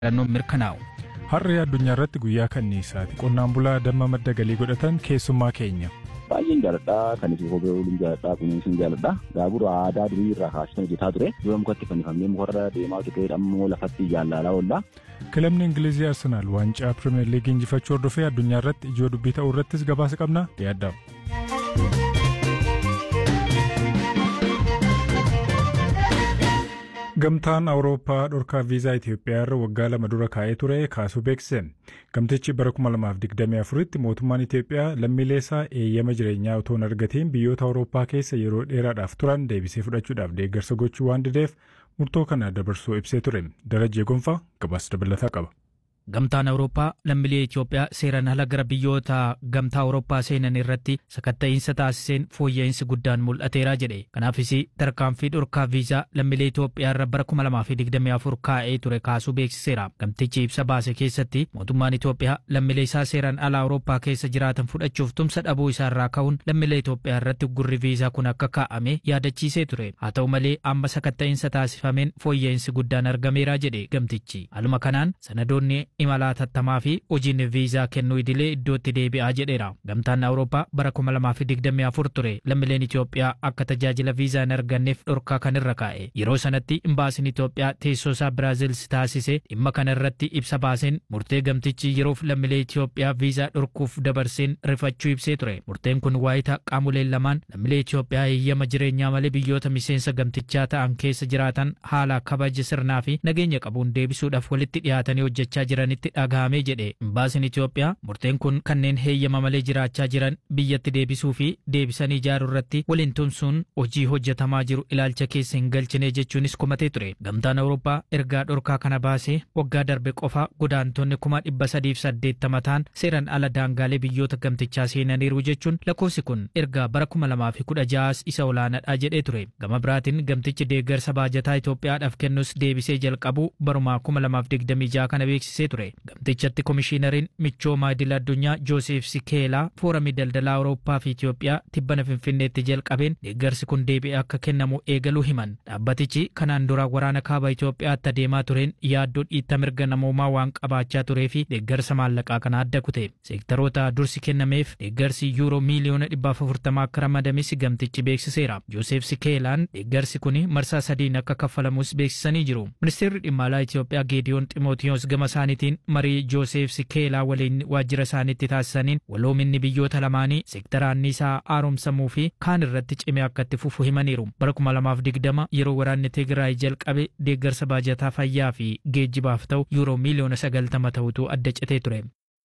filannoon mirkanaa'u. Har'a addunyaa irratti guyyaa kanniisaati. Qonnaan bulaa damma madda galii godhatan keessummaa keenya. Baay'een jaaladhaa kan isin kophee waliin jaaladhaa kunuunsin jaaladhaa gaabura aadaa durii irraa kaasitan hojjetaa ture dura mukatti fannifamee mukarra deemaa ture ammoo lafatti jaallalaa oolla. Kilabni Ingilizii Arsenaal waancaa Pirimeer Liigii injifachuu hordofee addunyaa irratti ijoo dubbii ta'uu irrattis gabaasa qabna yaaddamu. Gamtaan Awurooppaa dhorkaa viizaa Itoophiyaa irra waggaa lama dura kaa'ee ture kaasuu beeksise. Gamtichi bara 2024tti mootummaan Itoophiyaa lammiilee isaa eeyyama jireenyaa otoo hin argatiin biyyoota Awurooppaa keessa yeroo dheeraadhaaf turan deebisee fudhachuudhaaf deeggarsa gochuu waan dideef murtoo kana dabarsuu ibsee ture. Darajjee Gonfaa gabaasa dabalataa qaba. Gamtaan Awurooppaa lammiilee Itoophiyaa seeraan ala gara biyyoota gamtaa Awurooppaa seenan irratti sakatta'iinsa taasiseen fooyya'insi guddaan mul'ateera jedhe. Kanaafis tarkaanfii dhorkaa viizaa lammiilee Itoophiyaa irra bara 2024 kaa'ee ture kaasuu beeksiseera. Gamtichi ibsa baase keessatti mootummaan Itoophiyaa lammiilee isaa seeraan ala Awurooppaa keessa jiraatan fudhachuuf tumsa dhabuu isaa irraa ka'uun lammiilee Itoophiyaa irratti gurri viizaa kun akka kaa'ame yaadachiisee ture. Haa ta'u malee amma sakatta'iinsa taasifameen fooyya'insi guddaan argameera jedhe gamtichi. Haaluma kanaan sanadoonni imalaa tattamaa fi hojiin viizaa kennuu idilee iddootti deebi'aa jedheera. Gamtaan Awurooppaa bara 2024 ture lammiileen Itoophiyaa akka tajaajila viizaa hin arganneef dhorkaa kan irra kaa'e. Yeroo sanatti imbaasiin Itoophiyaa teessoo isaa Biraazil taasise dhimma kana irratti ibsa baaseen murtee gamtichi yeroof lammiilee Itoophiyaa viizaa dhorkuuf dabarseen rifachuu ibsee ture. Murteen kun waayita qaamoleen lamaan lammiilee Itoophiyaa eeyyama jireenyaa malee biyyoota miseensa gamtichaa ta'an keessa jiraatan haala kabaja sirnaa fi nageenya qabuun deebisuudhaaf walitti dhiyaatanii hojjechaa jiranitti dhagahame jedhe imbaasiin Itoophiyaa murteen kun kanneen heeyyama malee jiraachaa jiran biyyatti deebisuu fi deebisanii ijaaruu irratti waliin tumsuun hojii hojjetamaa jiru ilaalcha keessa hin galchine jechuunis komatee ture gamtaan Awurooppaa ergaa dhorkaa kana baasee waggaa darbe qofa godaantonni kuma dhibba sadiif saddeettama ta'an seeran ala daangaalee biyyoota gamtichaa seenaniiru jechuun lakkoofsi kun ergaa bara kuma lamaa fi kudha ja'as isa olaanaadha jedhee ture gama biraatiin gamtichi deeggarsa baajataa Itoophiyaadhaaf kennus deebisee jalqabu barumaa kuma lamaaf digdamii ja'a kana beeksisee ture. Gamtichatti komishiinariin michooma idil addunyaa Joosef Sikeelaa fooramii daldalaa Awurooppaa fi Itoophiyaa tibbana Finfinneetti jalqabeen deeggarsi kun deebi'ee akka kennamu eegaluu himan. Dhaabbatichi kanaan dura waraana kaaba Itoophiyaatti adeemaa tureen yaaddoo dhiitta mirga namoomaa waan qabaachaa turee fi deeggarsa maallaqaa kana adda kute. Seektaroota dursi kennameef deeggarsi yuuroo miiliyoona dhibba afurtamaa akka ramadames gamtichi beeksiseera. Joosef Sikeelaan deeggarsi kun marsaa sadiin akka kaffalamus beeksisanii jiru. Ministeerri dhimma alaa Itoophiyaa Geediyoon Ximootiyoos gama isaaniitiin marii Joosef Sikeelaa waliin waajjira isaaniitti taasisaniin waloominni biyyoota lamaanii seektara anniisaa haaromsamuu fi kaan irratti cimee akka itti fufu himaniiru. Bara 2020 yeroo waraanni Tigraay jalqabe deeggarsa baajataa fayyaa fi geejjibaaf ta'u yuuroo miiliyoona 90 ta'utu adda citee ture.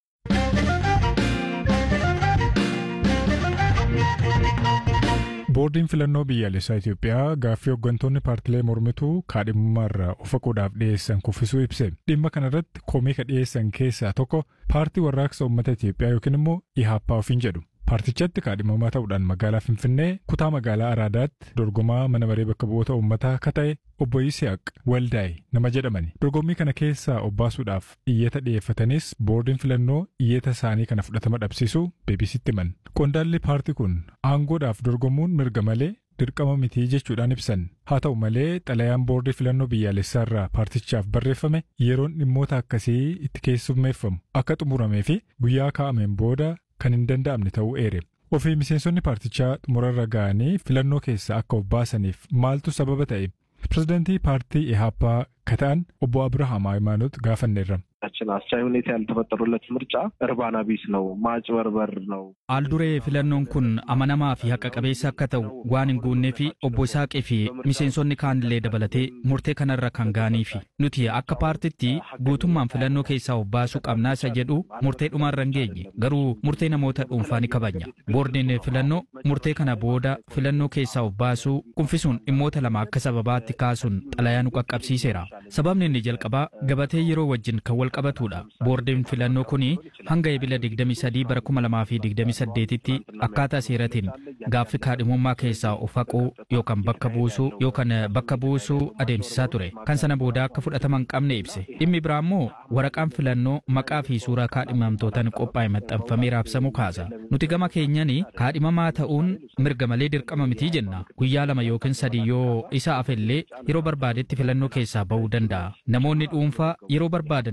Boordiin filannoo biyyaalessaa Itoophiyaa gaaffii hooggantoonni paartilee mormituu kaadhimummaarraa of haquudhaaf dhiyeessan kuffisuu ibse. Dhimma kanarratti komii ka dhiyeessan keessaa tokko paartii warraaqsa uummata Itoophiyaa yookiin immoo IHAPPA ofiin jedhu. Paartichatti kaadhimamaa ta'uudhaan magaalaa Finfinnee kutaa magaalaa Araadaatti dorgomaa mana maree bakka bu'oota uummataa akka ta'e obbo Yisihaaq Waldaa'e nama jedhamani. Dorgommii kana keessaa obbaasuudhaaf iyyata dhiyeeffatanis boordiin filannoo iyyata isaanii kana fudhatama dhabsiisuu beebisitti himan. Qondaalli paartii kun aangoodhaaf dorgomuun mirga malee dirqama mitii jechuudhaan ibsan. Haa ta'u malee xalayaan boordii filannoo biyyaalessaarraa paartichaaf barreeffame yeroon dhimmoota akkasii itti keessummeeffamu akka xumuramee fi guyyaa kaa'ameen booda kan hin danda'amne ta'uu eere. Ofii miseensonni paartichaa xumurarra ga'anii filannoo keessa akka of baasaniif maaltu sababa ta'e? Pirezidaantii paartii ኢህአፓ ከታን ኦቦ አብርሃም ሃይማኖት ጋፈኔራ ችን አስቻይ ሁኔታ ያልተፈጠሩለት ምርጫ እርባና ቢስ ነው፣ ማጭበርበር ነው። አልዱሬ filannoon kun amanamaa fi haqa qabeessa akka ta'u waan hin guunnee fi obbo Isaaqii fi miseensonni kaanillee dabalatee murtee kanarra kan ga'aniifi nuti akka paartitti guutummaan filannoo keessaa of baasuu qabnaa isa jedhu murtee dhumaarra hin geenye garuu murtee namoota dhuunfaa ni kabajna boordiin filannoo murtee kana booda filannoo keessaa of baasuu kuffisuun dhimmoota lama akka sababaatti kaasuun xalayaa nu qaqqabsiiseera sababni inni jalqabaa gabatee yeroo wajjin kan wal qabatudha boordiin filannoo kun hanga ebila 23 bara 2028 tti akkaataa seeratiin gaaffii kaadhimummaa keessaa of haquu yookaan bakka buusuu yookaan bakka buusuu adeemsisaa ture kan sana booda akka fudhatama hin qabne ibse dhimmi biraa immoo waraqaan filannoo maqaa fi suuraa kaadhimamtootaan qophaa'e maxxanfamee raabsamuu kaasa nuti gama keenyaan kaadhimamaa ta'uun mirga malee dirqama mitii jenna guyyaa lama yookiin sadii yoo isa afellee yeroo barbaadetti filannoo keessaa ba'uu danda'a namoonni dhuunfaa yeroo barbaadan